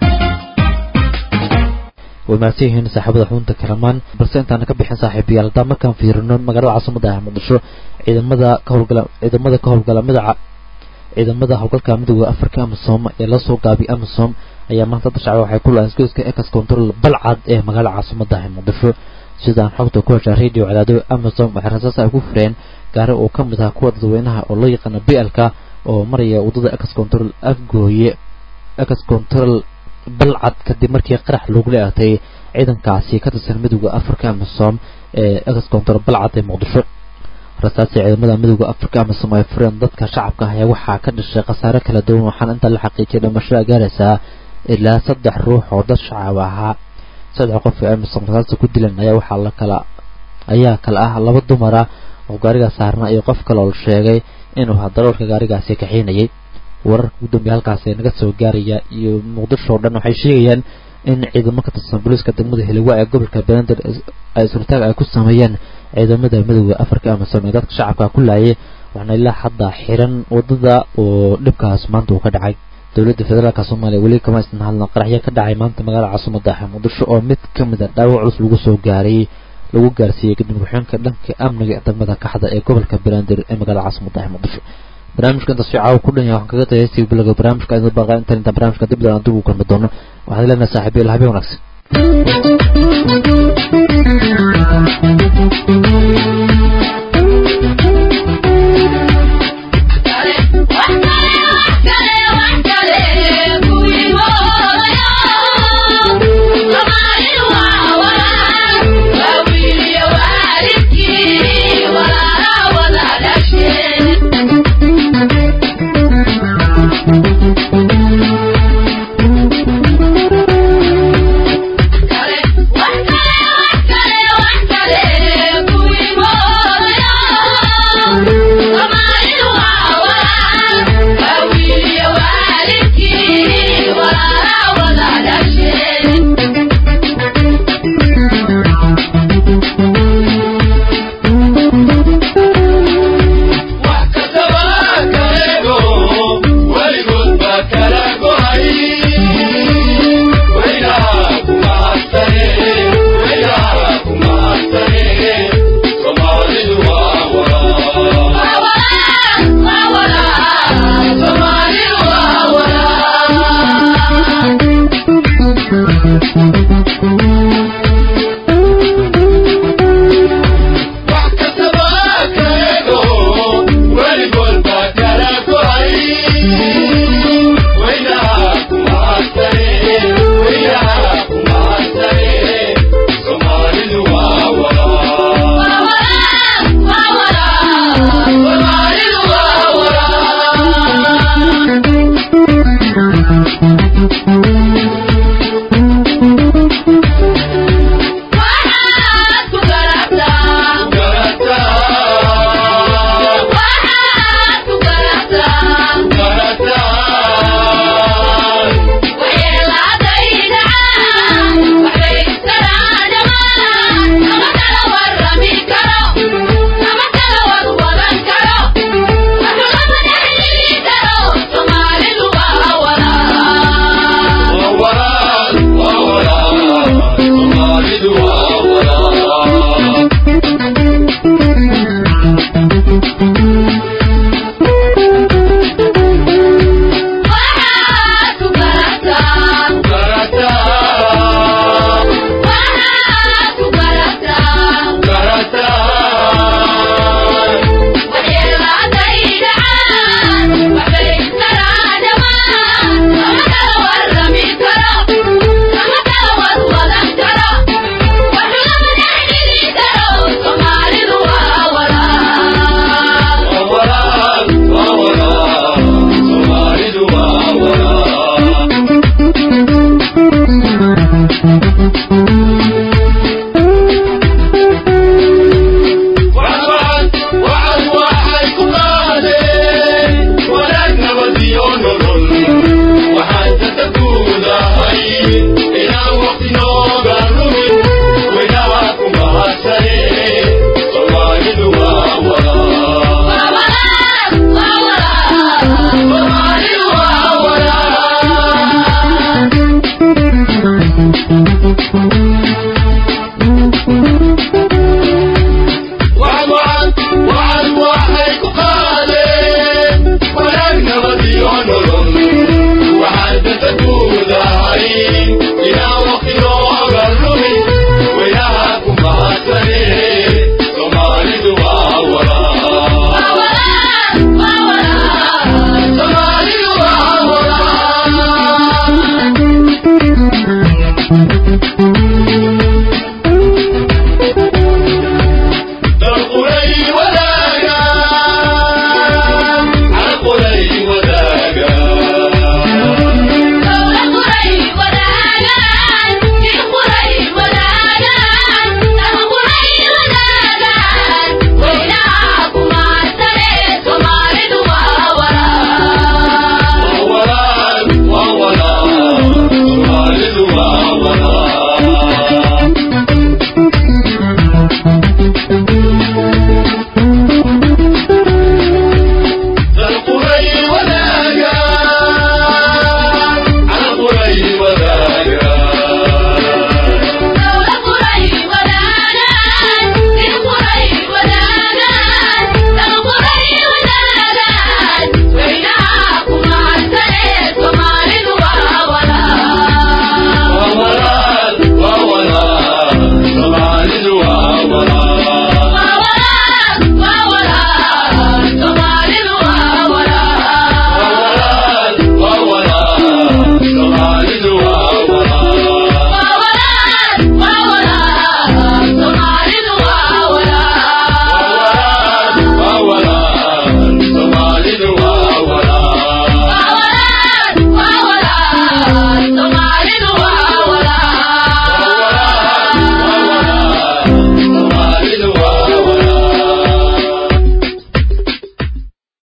way mahadsan yihiin saaxiibada xubunta kalamaan balse intaana ka bixin saaxiibayaal haddaan markaan fiirino magaalada caasimada ah muqdisho ciidamada ka howlgala ciidamada ka howlgala midaca ciidamada howlgalka midooda afrika amisom ee la soo gaabiyay amisom ayaa maanta dashacay waxay ku lahayn isgoyska ex control balcad ee magaalada caasimada ah muqdisho sidaan xogta ku heshaa radio cadaado amisom waxay rasaas ay ku fureen gaari oo ka mid ah kuwa dadweynaha oo loo yaqaano blk oo maraya wadada ex control afgooye ex control balcad kadib markii qarax loogu leeatay ciidankaasi ka tirsan midooda afrika amisom ee ex control balcad ee muqdisho rasaasi ciidamada midooda afrika amisom ay fureen dadka shacabka ah ayaa waxaa ka dhashay khasaare kala duwan waxaana inta la xaqiijiyay dhimashada gaaraysaa ilaa saddex ruux oo dad shacab ahaa saddex qof ee amisom rasaasta ku dilan ayaa waxaa la kala ayaa kala ah laba dumara oo gaariga saarna iyo qof kale oo la sheegay inuu hadaroolka gaarigaasi kaxiinayay wararka ugu dambeeya halkaasi naga soo gaaraya iyo muqdisho oo dhan waxay sheegayaan in ciidamo ka tirsan booliiska degmada heliwa ee gobolka beelander ay sultaag ay ku sameeyeen ciidamada midooda afrika amisom ee dadka shacabka ku laayay waxaana ilaa hadda xiran wadada oo dhibkaas maanta uu ka dhacay dowladda federaalka soomaaliya weli kama isna hadlan qaraxyo ka dhacay maanta magaalada caasimada ah muqdisho oo mid ka mid a dhaawac culus lagu soo gaaray lagu gaarsiiyey kadib ku-xigeenka dhanka amniga ee degmada kaxda ee gobolka beelander ee magaalada caasimada ah muqdisho barnaamijka intaas caawa ku dhan yahay waxaan kaga tagay si bilaga barnaamijka idin baqa inta inta barnaamijka dib aan dib ugu kulmi doono waxaad leenahay saaxiibayaal habeen wanaagsan